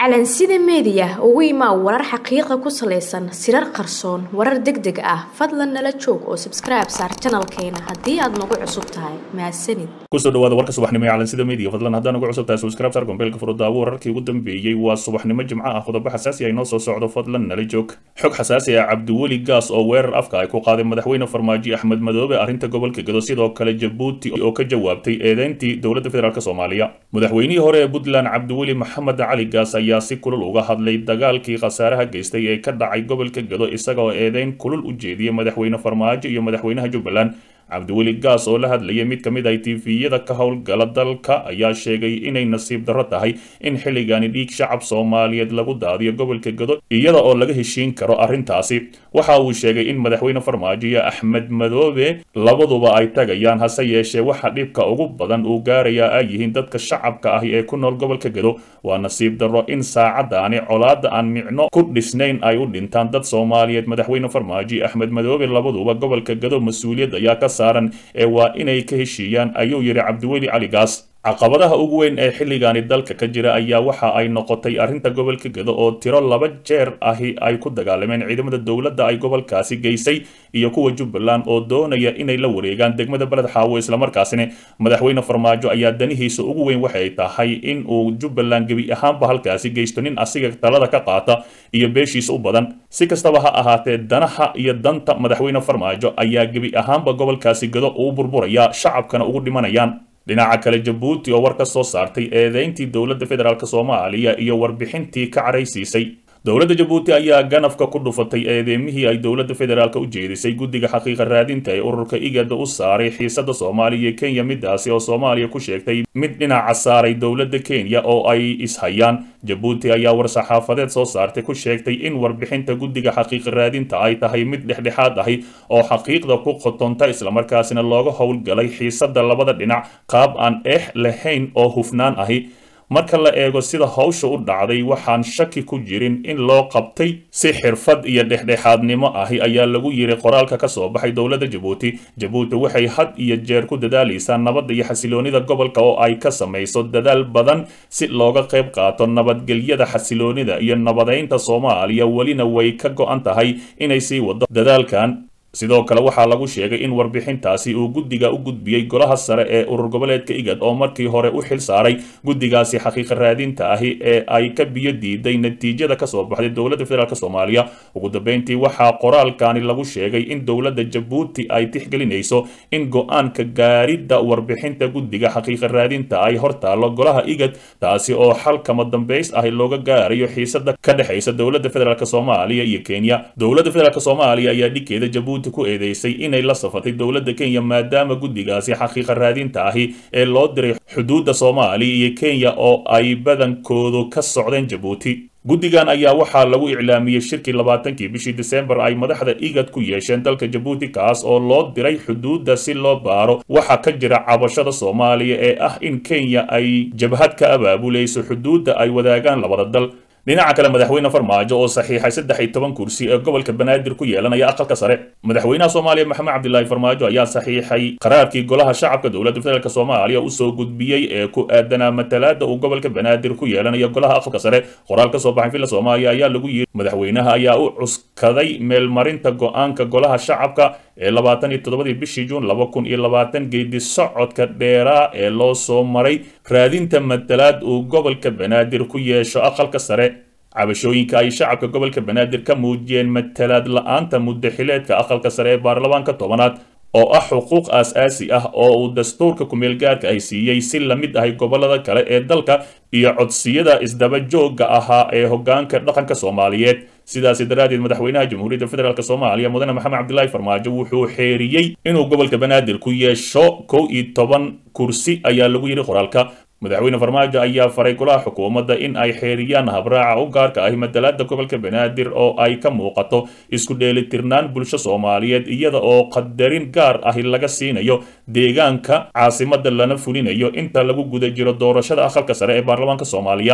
calansida meediya ugu imaa warar xaqiiqa ku salaysan sirar qarsoon warar deg deg ah fadlan nala joog oo sabskribe saar janalkeena haddii aad nagu cusub tahay mahadsanid kusoo dhawaada warka subaxnimo ee calansida media fadlan haddaan ugu cusub tahay subscribe saar gombeelka furudaawo wararkii ugu dambeeyey waa subaxnimo jimco ah qodobo xasaasi ay noo soo socdo fadlan nala joog xog xasaasi ah cabdiweli gaas oo weerar afka ay ku qaaday madaxweyne farmaajo axmed madoobe arrinta gobolka gado sidoo kale jabuuti oo ka jawaabtay eedeyntii dowladda federaalk soomaaliya madaxweynihii hore ee puntland cabdiweli maxamed cali gaas ayaa si kulul uga hadlay dagaalkii khasaaraha geystay ee ka dhacay gobolka gado isagoo eedeyn kulul u jeediyey madaxweyne farmaajo iyo madaxweynaha jubbaland cabdiweli gaas oo la hadlayay mid ka mid ah tifiyada ka howlgala dalka ayaa sheegay inay nasiib darro tahay in xilligani dhiig shacab soomaaliyeed lagu daadiyo gobolka gado iyada oo laga heshiin karo arrintaasi waxa uu sheegay in madaxweyne farmaajo iyo axmed madoobe labaduba ay tagayaan hase yeeshee waxa dhibka ugu badan uu gaarayaa ay yihiin dadka shacabka ahi ee ku nool gobolka gado waa nasiib darro in saacadaani colaadda aan micno ku dhisnayn ay u dhintaan dad soomaaliyeed madaxweyne farmaajo iyo axmed madoobe labaduba gobolka gado mas-uuliyad ayaa ka saaran ee waa inay ka heshiiyaan ayuu yidhi cabdiweli cali gaas caqabadaha ugu weyn ee xilligaani dalka ka jira ayaa waxa ay noqotay arrinta gobolka gado oo tiro laba jeer ahi ay ku dagaalameen ciidamada dowladda ay gobolkaasi geysay iyo kuwa jubbaland oo doonaya inay la wareegaan degmada beled xaawo islamarkaasina madaxweyne farmaajo ayaa danihiisa ugu weyn waxay tahay in uu jubbaland gebi ahaanba halkaasi geysto nin asiga talada ka qaata iyo beeshiisa u badan si kastaba ha ahaatee danaha iyo danta madaxweyne farmaajo ayaa gebi ahaanba gobolkaasi gado uu burburaya shacabkana ugu dhimanayaan dhinaca kale jabuuti oo war ka soo saartay eedeyntii dowladda federaalk soomaaliya iyo warbixintii ka caraysiisay dowladda jabuuti ayaa ganafka ku dhufatay eedeemihii ay dowladda federaalk u jeedisay guddiga xaqiiqa raadinta ee ururka igada u saaray xiisada soomaaliya iyo kenya midaasi oo soomaaliya ku sheegtay mid dhinaca saaray dowladda kenya oo ay ishayaan jabuuti ayaa war-saxaafadeed soo saartay ku sheegtay in warbixinta guddiga xaqiiqa raadinta ay tahay mid dhexdhexaad ahi oo xaqiiqda ku qotonta islamarkaasina looga howlgalay xiisada labada dhinac qaab aan eex lahayn oo hufnaan ahi marka la eego sida hawsha u dhacday waxaan shaki ku jirin in loo qabtay si xirfad iyo dhexdhexaadnimo ahi ayaa lagu yiri qoraalka ka soo baxay dowladda jabuuti jabuuti waxay had iyo jeer ku dadaalaysaa nabadda iyo xasiloonida gobolka oo ay ka samayso dadaal badan si looga qayb qaato nabadgelyada xasiloonida iyo nabadeynta soomaaliya welina way ka go-an tahay inay sii wado dadaalkan sidoo kale waxaa lagu sheegay in warbixintaasi uu guddiga u gudbiyey golaha sare ee urur goboleedka igad oo markii hore u xil saaray guddigaasi xaqiiqa raadinta ahi ee ay ka biyo diiday natiijada kasoo baxday dowladda federaalk soomaaliya ugu dambeyntii waxaa qoraalkani lagu sheegay in dowladda jabuuti ay tixgelinayso in go-aanka gaaridda warbixinta guddiga xaqiiqa raadinta ay hortaalo golaha igad taasi oo xal kama dambays ahi looga gaarayo xiisada ka dhexaysa dowladda federaalk soomaaliya iyo kenya dowladda federaalk soomaaliya ayaa dhigkeeda jabuuti ku eedeysay inay la safatay dowladda kenya maadaama guddigaasi xaqiiqa raadinta ahi ee loo diray xuduudda soomaaliya iyo kenya oo ay badankoodu ka socdeen jabuuti guddigan ayaa waxaa lagu iclaamiyey shirkii labaatankii bishii disembar ay madaxda igad ku yeesheen dalka jabuuti kaas oo loo diray xuduudda si loo baaro waxaa ka jira cabashada soomaaliya ee ah in kenya ay jabhad ka abaabulayso xuduudda ay wadaagaan labada dal dhinaca kale madaxweyne farmaajo oo saxiixay saddex iyo toban kursi ee gobolka banaadir ku yeelanaya aqalka sare madaxweynaha soomaaliya maxamed cabdilaahi farmaajo ayaa saxiixay qaraarkii golaha shacabka dowladda federaalk soomaaliya usoo gudbiyey ee ku aadanaa matalaada uu gobolka banaadir ku yeelanayo golaha aqalka sare qoraal ka soo baxay villa soomaaliya ayaa lagu yiri madaxweynaha ayaa u cuskaday meelmarinta go-aanka golaha shacabka ee labaatan iyo toddobadii bishii juun laba kun iyo labaatan geedi socodka dheeraa ee loo soo maray raadinta matalaad uu gobolka banaadir ku yeesho aqalka sare cabashooyinka ay shacabka gobolka banaadir ka muujiyeen matalaad la-aanta muddaxileedka aqalka sare ee baarlamaanka tobanaad oo ah xuquuq aas-aasi ah oo uu dastuurka kumeelgaarka ay siiyey si la mid ahay gobolada kale ee dalka iyo codsiyada isdaba joogga ahaa ee hoggaanka dhaqanka soomaaliyeed sidaasi daraaddeed madaxweynaha jamhuuriyadda federaalk soomaaliya mudane maxamed cabdilaahi farmaajo wuxuu xeeriyey inuu gobolka banaadir ku yeesho kow iyo toban kursi ayaa lagu yidhi qoraalka madaxweyne farmaajo ayaa faray golaha xukuumadda in ay xeeriyaan habraaca u gaarka ahi matalaada gobolka banaadir oo ay ka muuqato isku dheelitirnaan bulsho soomaaliyeed iyada oo qadarin gaar ahi laga siinayo deegaanka caasimadda lana fulinayo inta lagu guda jiro doorashada aqalka sare ee baarlamaanka soomaaliya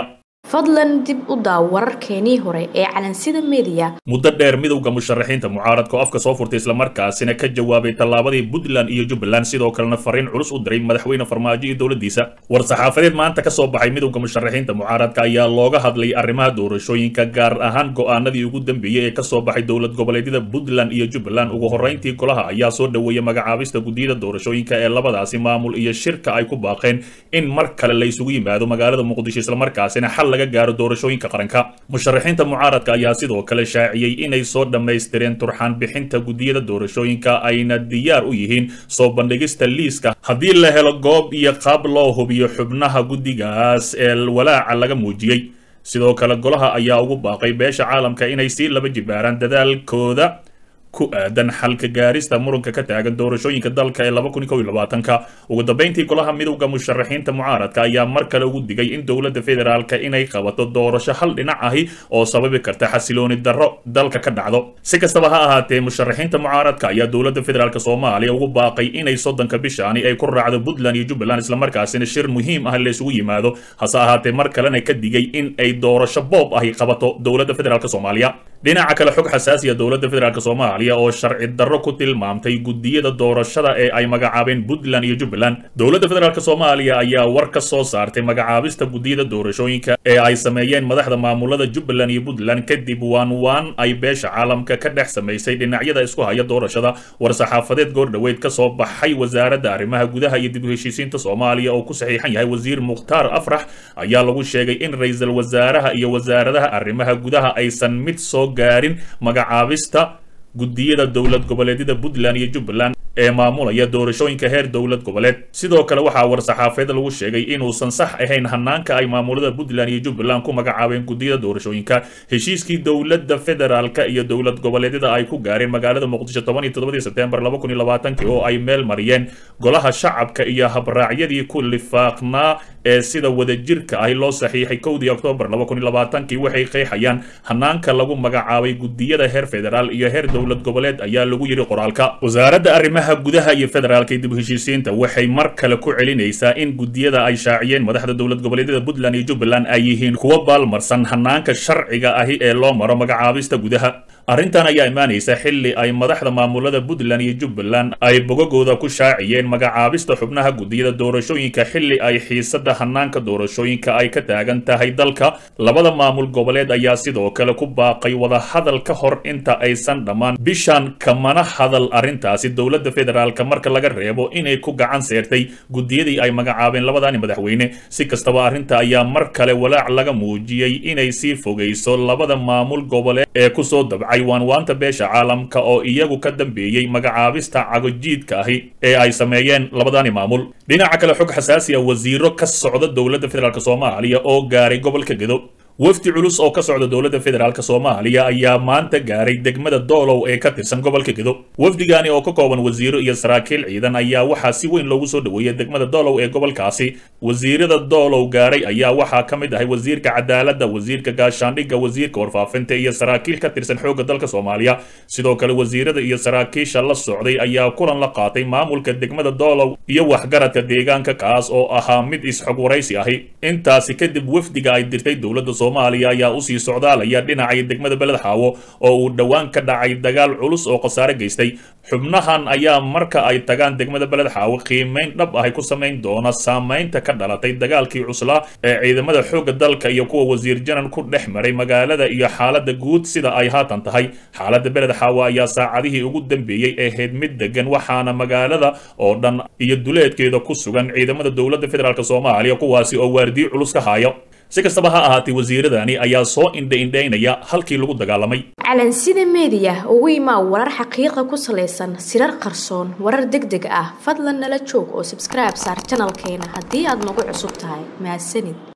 fadlan dib u daaw wararkeenii hore ee calansida media muddo dheer midowda musharaxiinta mucaaradka oo afka soo furtay islamarkaasina ka jawaabay tallaabadii puntland iyo jubbaland sidoo kalena fariin culus u diray madaxweyne farmaajo iyo dowladdiisa war-saxaafadeed maanta ka soo baxay midowda musharaxiinta mucaaradka ayaa looga hadlay arrimaha doorashooyinka gaar ahaan go'aanadii ugu dambeeyey ee kasoo baxay dowlad goboleedyada puntland iyo jubbaland ugu horrayntii golaha ayaa soo dhoweeyay magacaabista guddiyada doorashooyinka ee labadaasi maamul iyo shirka ay ku baaqeen in mar kale la isugu yimaado magaalada muqdisho islamarkaasina xal laga gaaro doorashooyinka qaranka musharaxiinta mucaaradka ayaa sidoo kale shaaciyey inay soo dhammaystireen turxaan bixinta guddiyada doorashooyinka ayna diyaar u yihiin soo bandhigista liiska haddii la helo goob iyo qaab loo hubiyo xubnaha guddigaas ee walaaca laga muujiyey sidoo kale golaha ayaa ugu baaqay beesha caalamka inay sii laba jibaaraan dadaalkooda ku aadan xalka gaarista muranka ka taagan doorashooyinka dalka ee laba kun kow iyo labaatanka ugu dambeyntii golaha midowda musharaxiinta mucaaradka ayaa mar kale ugu digay in dowladda federaalka inay qabato doorasho hal dhinac ahi oo sababi karta xasilooni darro dalka ka dhacdo si kastaba ha ahaatee musharaxiinta mucaaradka ayaa dowladda federaalk soomaaliya ugu baaqay inay soddonka bishaani ay ku raacdo puntland iyo jubbaland islamarkaasina shir muhiim ah la isugu yimaado hase ahaatee mar kalena ka digay in ay doorasho boob ahi qabato dowladda federaalk soomaaliya dhinaca kale xog xasaasiya dowladda federaalk soomaaliya oo sharci darro ku tilmaamtay guddiyada doorashada ee ay magacaabeen puntland iyo jubbaland dowladda federaalk soomaaliya ayaa war ka soo saartay magacaabista guddiyada doorashooyinka ee ay sameeyeen madaxda maamulada jubbaland iyo puntland kadib waan waan ay beesha caalamka ka dhex samaysay dhinacyada isku haya doorashada war-saxaafadeed goordhoweyd ka soo baxay wasaaradda arrimaha gudaha iyo dib u heshiisiinta soomaaliya oo ku saxiixan yahay wasiir mukhtaar afrax ayaa lagu sheegay in ra-iisul wasaaraha iyo wasaaradaha arrimaha gudaha aysan mid soo gaarin magacaabista guddiyada dowlad goboleedyada puntland iyo jubbaland ee maamulaya doorashooyinka heer dowlad goboleed sidoo kale waxaa war-saxaafeed lagu sheegay inuusan sax ahayn hanaanka ay maamulada puntland iyo jubbaland ku magacaabeen guddiyada doorashooyinka heshiiskii dowladda federaalka iyo dowlad goboleedyada ay ku gaareen magaalada muqdisho toban iyo toddobadii sebtembar laba kun iyo labaatankii oo ay meel mariyeen golaha shacabka iyo habraacyadii ku lifaaqnaa ee sida wadajirka ahi loo saxiixay kowdii oktoobar laba kun iyo labaatankii waxay qeexayaan hanaanka lagu magacaabay guddiyada heer federaal iyo heer dowlad goboleed ayaa lagu yidhi qoraalka wasaaradda arrimaha gudaha iyo federaalka dib u heshiisiinta waxay mar kale ku celinaysaa in guddiyada ay shaaciyeen madaxda dowlad goboleedyada puntland iyo jubbaland ay yihiin kuwa baalmarsan hanaanka sharciga ahi ee loo maro magacaabista gudaha arrintan ayaa imaanaysa xilli ay madaxda maamulada puntland iyo jubbaland ay bogagooda ku shaaciyeen magacaabista xubnaha guddiyada doorashooyinka xilli ay xiisada hanaanka doorashooyinka ay ka taagan tahay dalka labada maamul goboleed ayaa sidoo kale ku baaqay wadahadal ka hor inta aysan dhammaan bishan kamana hadal arrintaasi dowladda federaalka marka laga reebo inay ku gacan seertay guddiyadii ay magacaabeen labadani madaxweyne si kastaba arrinta ayaa mar kale walaac laga muujiyey inay sii fogayso labada maamul goboleed ee kusoo dabcay waanwaanta beesha caalamka oo iyagu ka dambeeyey magacaabista cagojiidka ahi ee ay sameeyeen labadani maamul dhinaca kale xog xasaasi a wasiiro ka socda dowladda federaalk soomaaliya oo gaaray gobolka gedo wafdi culus oo ka socda dowladda federaalk soomaaliya ayaa maanta gaaray degmada doolow ee ka tirsan gobolka gedo wafdigani oo ka kooban wasiiro iyo saraakiil ciidan ayaa waxaa si weyn loogu soo dhoweeyay degmada doolow ee gobolkaasi wasiirada doolow gaaray ayaa waxaa ka mid ahay wasiirka cadaaladda wasiirka gaashaandhigga wasiirka warfaafinta iyo saraakiil ka tirsan xoogga dalka soomaaliya sidoo kale wasiirada iyo saraakiisha la socday ayaa kulan la qaatay maamulka degmada doolow iyo waxgaradka deegaanka kaas oo ahaa mid is-xog waraysi ahi intaasi kadib wafdiga ay dirtay dowladda soomaaliya ayaa usii socdaalaya dhinacay degmada beled xaawo oo uu dhowaan ka dhacay dagaal culus oo khasaare geystay xubnahan ayaa marka ay tagaan degmada beled xaawo qiimayn dhab ahay ku samayn doona saamaynta ka dhalatay dagaalkii cuslaa ee ciidamada xoogga dalka iyo kuwa wasiir janan ku dhex maray magaalada iyo xaaladda guud sida ay haatan tahay xaaladda beled xaawo ayaa saacadihii ugu dambeeyey ahayd mid degan waxaana magaalada oo dhan iyo duleedkeeda ku sugan ciidamada dowladda federaalk soomaaliya kuwaasi oo waardiyo culus ka haayo si kastaba ha ahaatee wasiiradani ayaa soo indha-indhaynaya halkii lagu dagaalamay calansida meediya ugu imaa warar xaqiiqa ku salaysan sirar qarsoon warar deg deg ah fadlan nala joog oo sabskribe saar janalkeena haddii aad nagu cusub tahay mahadsanid